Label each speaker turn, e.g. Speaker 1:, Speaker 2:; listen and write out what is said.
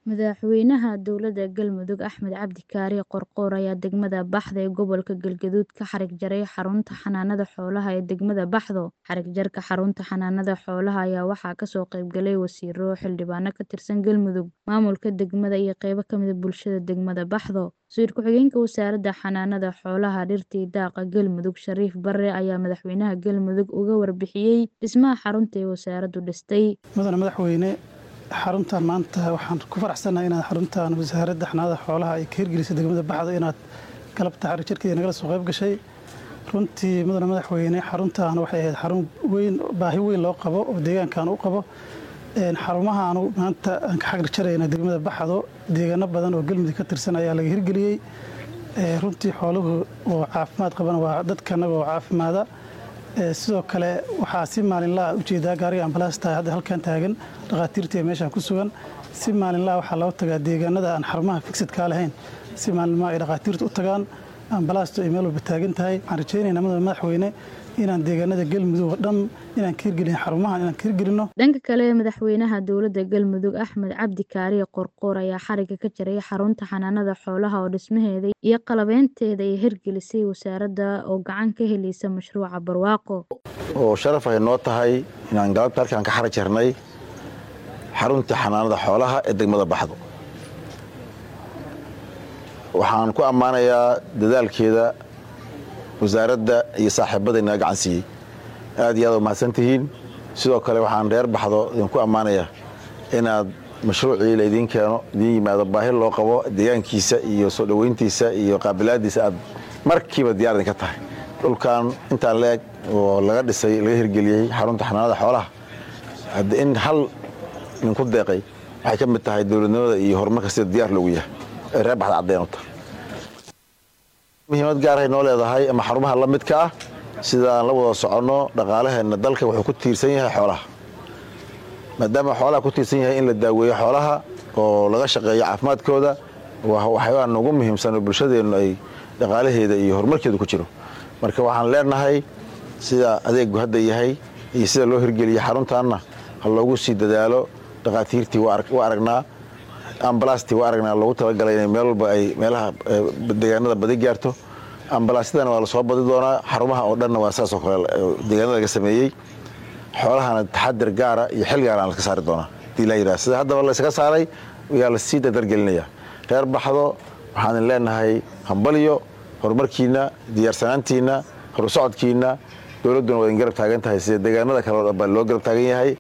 Speaker 1: Madaxweynaha dowladda Galmudug Axmed Cabdi Kaari Qoorqoor ayaa degmada Baxdo ee gobolka Galgaduud ka xarig jaray xarunta xanaanada xoolaha ee degmada Baxdo. Xarig jarka xarunta xanaanada xoolaha ayaa waxaa kasoo qayb galay wasiiro, xildhibaano ka tirsan Galmudug, maamulka degmada iyo qaybo ka mid ah bulshada degmada Baxdo. Wasiir ku-xigeenka wasaaradda xanaanada xoolaha, dhirta iyo daaqa Galmudug Shariif Barre ayaa madaxweynaha Galmudug uga warbixiyay dhismaha xarunta ay wasaaraddu dhistay.
Speaker 2: mudane madaxweyne xaruntan maanta waxaan ku faraxsanahay inaad xaruntan wasaaradda xanaanada xoolaha ay ka hirgelisay degmada baxdo inaad galabta xarig jarkeeda nagala soo qayb gashay runtii mudane madaxweyne xaruntan waxay ahayd xarun weyn baahi weyn loo qabo oo deegaankan u qabo xarumahaanu maanta aan ka xarig jarayna degmada baxdo deegaano badan oo galmudug ka tirsan ayaa laga hirgeliyey runtii xooluhu oo caafimaad qabana waa dadkanaga oo caafimaada sidoo kale waxaa si maalinlaha ujeedaa gaariga ambalaasta hadda halkan taagan dhakhaatiirtii meeshaan ku sugan si maalinlaha waxaa loo tagaa deegaanada aan xarumaha figsidkaa lahayn si maalinlaha ay dhakhaatiirtu u tagaan ambalaastu ay meel walba taagan tahay waxaan rajaynaynaa mudane madaxweyne inaan deegaanada galmudug oo dhan inaan ka hirgelin xarumahan inaan ka hirgelinno
Speaker 1: dhanka kale madaxweynaha dowladda galmudug axmed cabdi kaariye qorqoor ayaa xariga ka jaray xarunta xanaanada xoolaha oo dhismaheeda iyo qalabeynteeda ay hirgelisay wasaaradda oo gacan ka helaysa mashruuca barwaaqo
Speaker 3: oo sharaf ay noo tahay inaan galabta halkaan ka xarag jarnay xarunta xanaanada xoolaha ee degmada baxdo waxaan ku ammaanayaa dadaalkeeda wasaaradda iyo saaxiibadayna gacan siiyey aad iyo aad u mahadsantihiin sidoo kale waxaan reer baxdo idinku ammaanayaa inaad mashruucii la idiin keeno idiin yimaado baahi loo qabo deegaankiisa iyo soo dhoweyntiisa iyo qaabilaadiisa aad markiiba diyaar idinka tahay dhulkan intaan la eg oo laga dhisay laga hirgeliyey xarunta xanaanada xoolaha hadda in hal ninku deeqay waxay ka mid tahay dowladnimada iyo horumarka sida diyaar loogu yahay ee reer baxda caddeyn u tahay muhiimad gaarahay noo leedahay ama xarumaha la midka ah sidaan la wada soconno dhaqaalaheenna dalka wuxuu ku tiirsan yahay xoolaha maadaama xoolaha ku tiirsan yahay in la daaweeyo xoolaha oo laga shaqeeyo caafimaadkooda waxyaabaa ugu muhiimsan oo bulshadeennu ay dhaqaalaheeda iyo horumarkeedu ku jiro marka waxaan leenahay sida adeegu hadda yahay iyo sida loo hirgeliyey xaruntaanna ha loogu sii dadaalo dhakhaatiirtii waa aragnaa ambalastii waa aragnaa loogu talagalay inay meel walba ay meelaha deegaanada badi gaarto ambalaasyadana waa lasoo badi doonaa xarumaha oo dhanna waa saasoo kale deegaanada laga sameeyey xoolahana taxadir gaara iyo xil gaara aan laska saari doonaa hadii la yidhaha sida haddaba laysaga saaray ayaa lasii dardargelinaya reer baxdo waxaan idin leenahay hambaliyo horumarkiinna diyaarsanaantiinna horusocodkiinna dowladduna waa idin garab taagan tahay sida deegaanada kale oo dhan baa loo garab taagan yahay